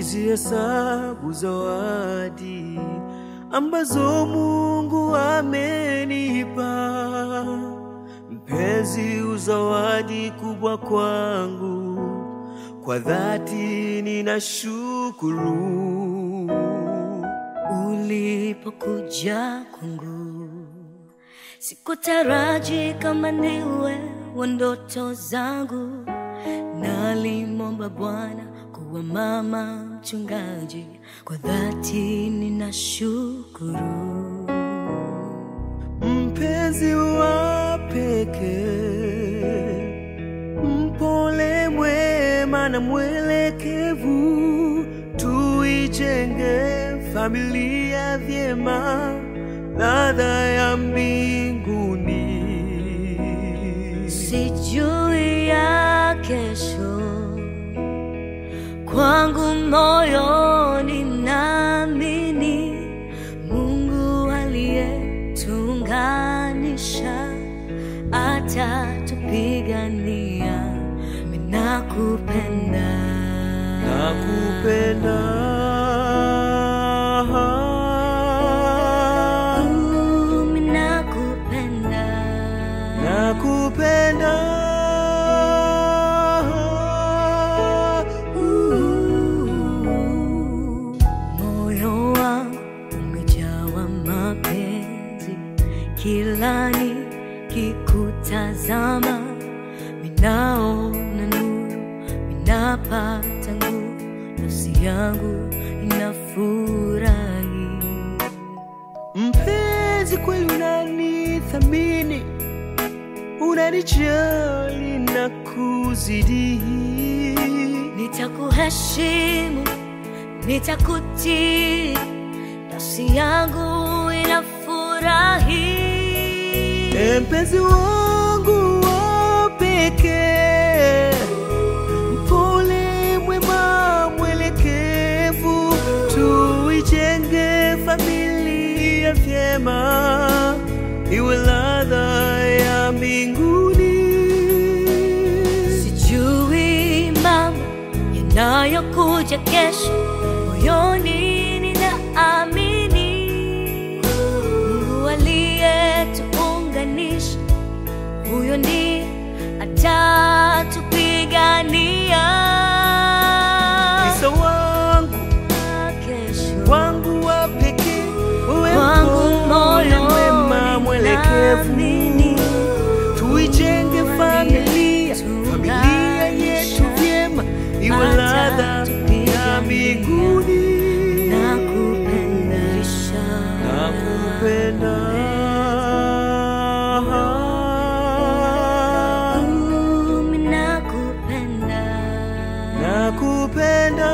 nikizihesabu zawadi ambazo Mungu amenipa. Mpenzi, uzawadi kubwa kwangu, kwa dhati ninashukuru. Ulipokuja kwangu sikutaraji kama niwe wa ndoto zangu. Nalimwomba Bwana kuwa mama mchungaji, kwa dhati ninashukuru. Mpenzi wa pekee, mpole, mwema na mwelekevu, tuijenge familia vyema, ladha ya mbinguni. Sijui ya kesho, kwangu moyoni naamini Mungu aliyetuunganisha atatupigania. Mimi nakupenda, Nakupenda. Uh, mimi nakupenda. Nakupenda. Moyo wangu umejawa mapenzi, kila nikikutazama minaona nuru, minapata nguvu, nafsi yangu inafurahi. Mpenzi, kweli unanithamini, unanijali na kuzidi. Nitakuheshimu, nitakutii, nafsi yangu inafurahi. E mpenzi wangu wa pekee, mpole, mwema, mwelekevu, tuijenge familia vyema, iwe ladha ya mbinguni. Sijui mambo yanayokuja kesho, moyoni ninaamini Mungu aliyetuunganisha, huyo ndiye atatupigania Isa wangu kesho. wangu wa pekee, uwe Kwangu mpole, mwema, moyoni mwelekevu naamini tuijenge familia familia yetu vyema iwe ladha ya mbinguni nakupenda nakupenda Mimi nakupenda nakupenda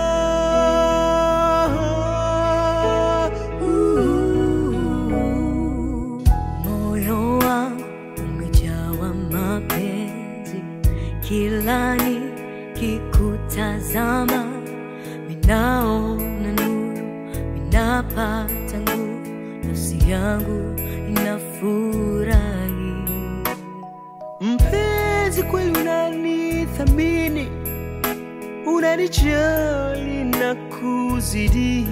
moyo wangu umejawa mapenzi, kila nikikutazama minaona nuru, minapata nguvu, nafsi yangu inafurahi. mpenzi kweli unanithamini unanijali na kuzidi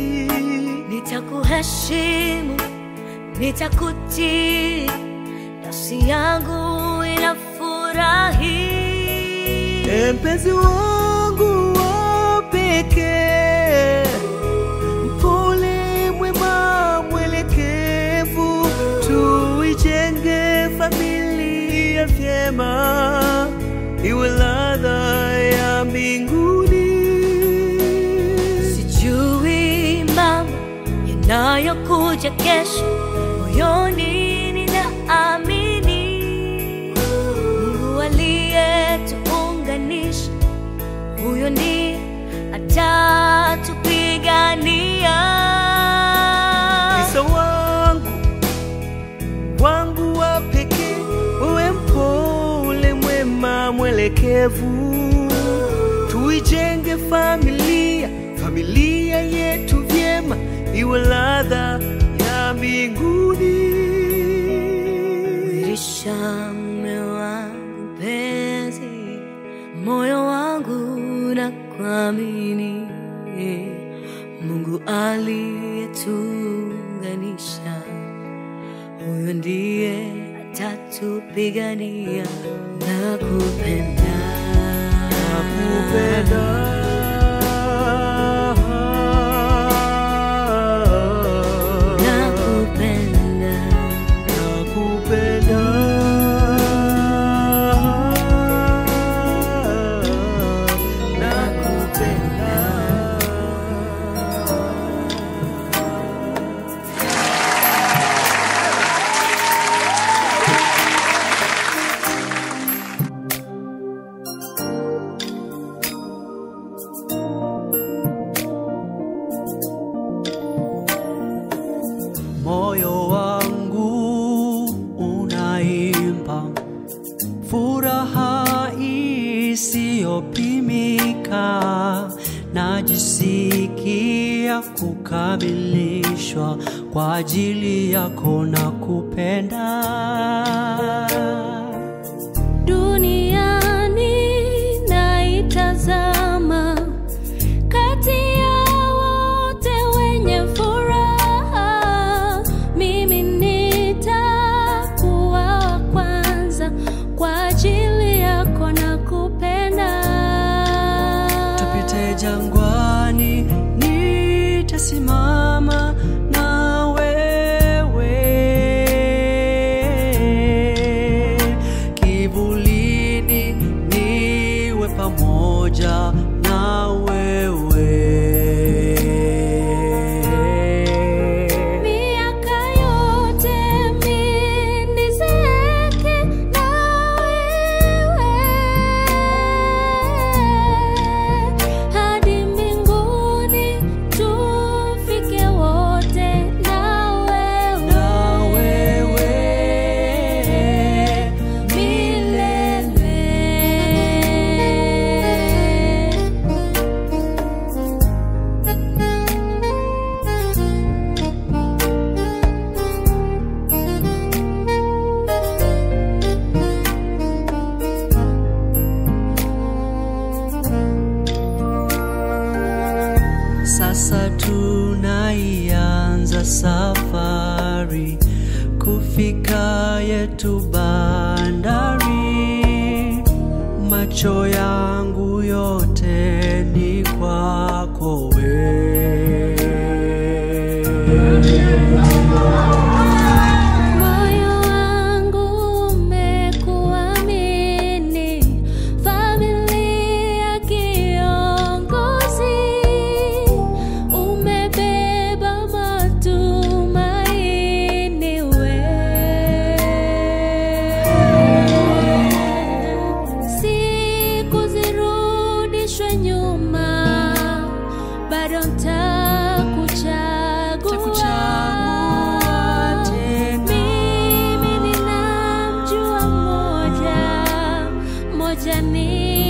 Nitakuheshimu, nitakutii, nafsi yangu inafurahi. E mpenzi wangu wa pekee, mpole, mwema, mwelekevu, tuijenge familia vyema, iwe ladha ya mbinguni. Sijui mambo yanayokuja kesho, moyoni ninaamini Mungu aliyetuunganisha, huyo ndiye atatupigania. Isa wangu wangu wa pekee, uwe mpole, mwema, mwelekevu, tuijenge familia familia yetu vyema, iwe ladha ya mbinguni. Wirisha mume wangu penzi, moyo wangu na kuamini aliyetuunganisha, huyo ndiye atatupigania na kupenda nakupenda nakupenda nakupenda moyo wangu unaimba furaha isiyopimika, najisikia kukamilishwa kwa ajili yako na kupenda. duniani naitazama kati ya wote wenye furaha mimi nitakuwa wa kwanza kwa ajili yako na kupenda tupite jangwani, nitasimama na wewe, kivulini niwe pamoja na wewe. miaka yote mimi nizeeke na wewe hadi mbinguni tufike wote na wewe Na wewe milele Sasa tunaianza safari kufika yetu bandari. Macho yangu yote ni kwako wewe. Moyo wangu umekuamini, familia kiongozi, umebeba matumaini wewe. Siku zirudishwe nyuma, bado ntakuchagua Nitakuchagua tena. mimi ninamjua mmoja mmoja ni